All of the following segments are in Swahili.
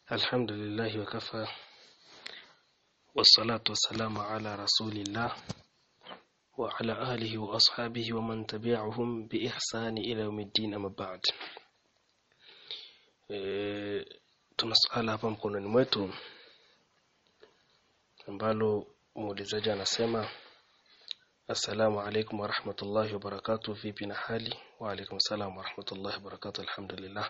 الحمد لله وكفى والصلاة والسلام على رسول الله وعلى آله وأصحابه ومن تبعهم بإحسان إلى يوم الدين أما بعد e, tuna swala hapa mkononi mwetu ambalo muulizaji anasema assalamu alaikum warahmatullahi wabarakatuh vipi na hali wa alaikum salam warahmatullahi wabarakatuh alhamdulillah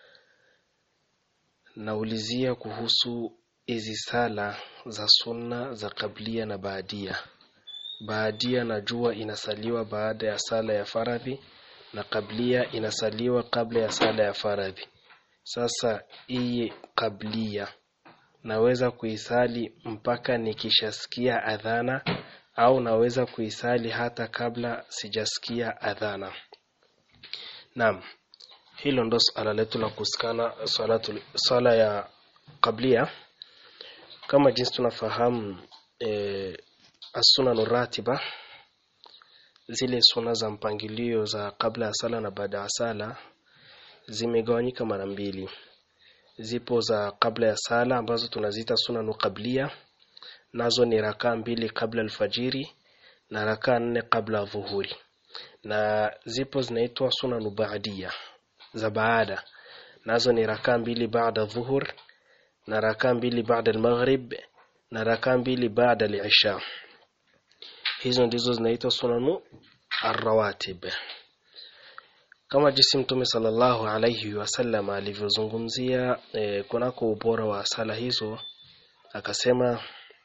naulizia kuhusu hizi sala za sunna za kablia na baadia baadia najua inasaliwa baada ya sala ya faradhi na kablia inasaliwa kabla ya sala ya faradhi sasa hii kablia naweza kuisali mpaka nikishasikia adhana au naweza kuisali hata kabla sijasikia adhana naam hilo ndo swala letu la kusikana salatu sala ya kablia kama jinsi tunafahamu e, as-sunan ratiba zile suna za mpangilio za kabla ya sala na baada ya sala zimegawanyika mara mbili zipo za kabla ya sala ambazo tunaziita sunanu kablia nazo ni rakaa mbili kabla alfajiri na rakaa nne kabla dhuhuri na zipo zinaitwa sunanu baadia za baada nazo ni rakaa mbili baada dhuhur na rakaa mbili baada almaghrib na rakaa mbili baada al-isha hizo ndizo zinaitwa sunanu arrawatib kama jinsi mtume sallallahu alayhi wasallam alivyozungumzia e, kunako ubora wa sala hizo akasema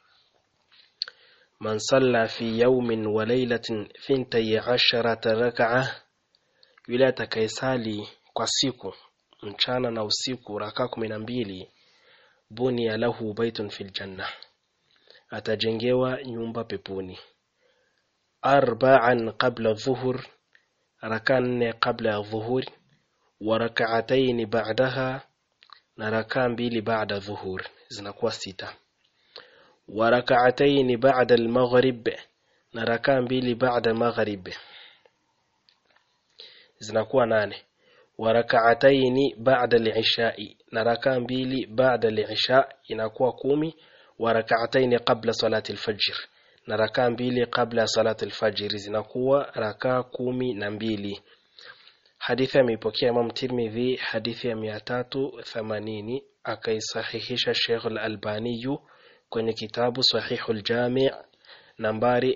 man salla fi yawmin wa laylatin fintai asharata rak'a yule atakayesali kwa siku mchana na usiku raka kumi na mbili bunia lahu baitun fil janna atajengewa nyumba peponi arba'an qabla dhuhur raka nne kabla ya dhuhur wa rak'atayn ba'daha na raka mbili baada dhuhur zinakuwa sita wa rak'atayn ba'da al-maghrib na raka mbili baada maghrib zinakuwa nane wa rak'atayn ba'da al-isha'i na raka mbili baada al-isha inakuwa kumi wa rak'atayn qabla salati al-fajr na raka mbili kabla ya salati al-fajr zinakuwa raka kumi na mbili hadithi ameipokea Imam Tirmidhi hadithi ya 380 akaisahihisha Sheikh al-Albani kwenye kitabu Sahihul Jami' nambari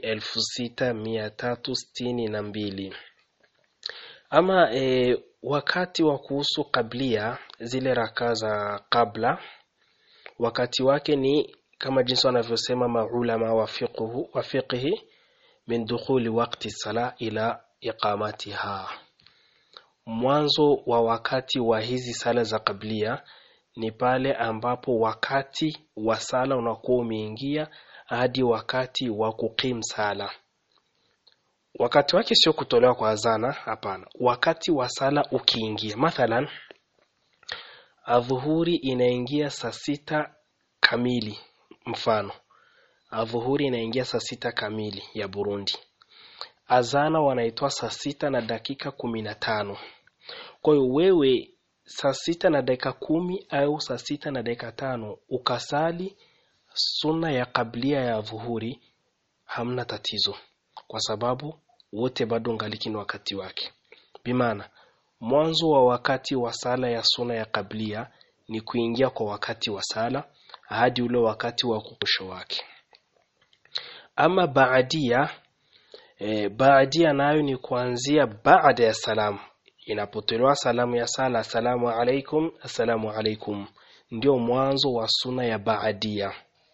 6362 ama e, wakati wa kuhusu kablia zile raka za kabla wakati wake ni kama jinsi wanavyosema maulama wa fiqhu wa fiqhi min dukhuli waqti sala ila iqamatiha mwanzo wa wakati wa hizi sala za kablia ni pale ambapo wakati wa sala unakuwa umeingia hadi wakati wa kukim sala wakati wake sio kutolewa kwa azana hapana wakati wa sala ukiingia mathalan adhuhuri inaingia saa sita kamili mfano adhuhuri inaingia saa sita kamili ya Burundi azana wanaitoa saa sita na dakika kumi na tano kwa hiyo wewe saa sita na dakika kumi au saa sita na dakika tano ukasali sunna ya kablia ya dhuhuri hamna tatizo kwa sababu wote bado ngaliki ni wakati wake bimaana mwanzo wa wakati wa sala ya suna ya kablia ni kuingia kwa wakati wa sala hadi ule wakati wa kukusho wake ama baadia e, baadia nayo ni kuanzia baada ya salamu inapotolewa salamu ya sala assalamu alaikum assalamu alaikum ndio mwanzo wa suna ya baadia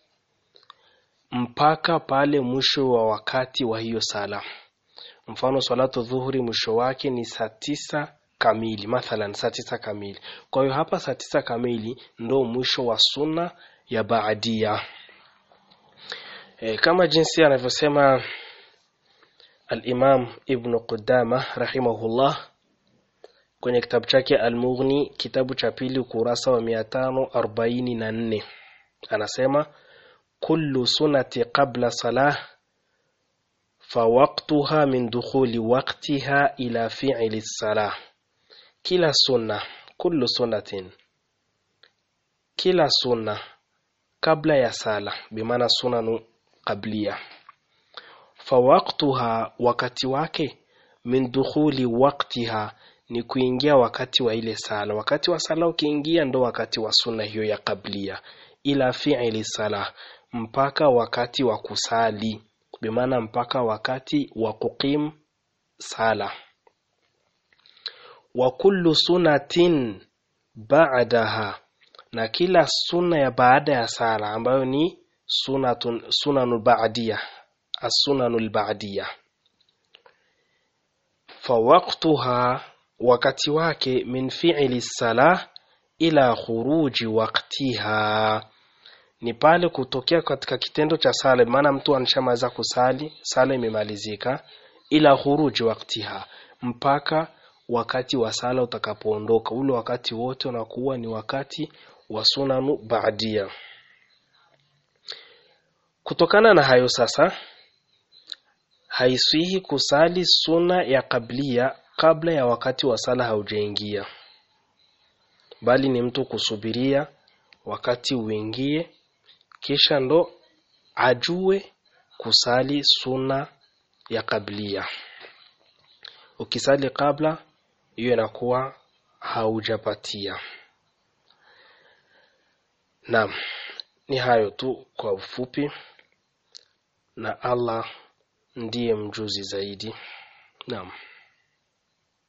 mpaka pale mwisho wa wakati wa hiyo sala mfano salatu dhuhuri mwisho wake ni saa tisa kamili mathalan saa tisa kamili kwa hiyo hapa saa tisa kamili ndo mwisho wa sunna ya baadia e, kama jinsi anavyosema al-Imam Ibn Qudama rahimahullah kwenye kitabu chake Al-Mughni kitabu cha pili ukurasa wa 544 anasema kullu sunnati qabla salah fawaqtuha min dukhuli waqtiha ila fi'li salah kila sunna kullu sunnatin kila sunna kabla ya sala bimaana sunanu qablia fawaqtuha wakati wake min dukhuli waqtiha ni kuingia wakati wa ile sala wakati wa sala ukiingia ndo wakati wa sunna hiyo ya qablia ila fi'li sala mpaka wakati wa kusali bimaana mpaka wakati wa kuqim sala wa kullu sunatin ba'daha na kila sunna ya baada ya sala ambayo ni sunatun sunanul ba'diyya as-sunanul ba'diyya fawaqtuha wakati wake min fi'li salah ila khuruji waqtiha ni pale kutokea katika kitendo cha sala maana mtu anashamaliza kusali sala imemalizika ila khuruji waqtiha mpaka wakati wa sala utakapoondoka ule wakati wote unakuwa ni wakati wa sunanu ba'dia kutokana na hayo sasa haiswihi kusali suna ya kablia kabla ya wakati wa sala haujaingia bali ni mtu kusubiria wakati uingie kisha ndo ajue kusali suna ya kablia ukisali kabla hiyo inakuwa haujapatia naam ni hayo tu kwa ufupi na Allah ndiye mjuzi zaidi naam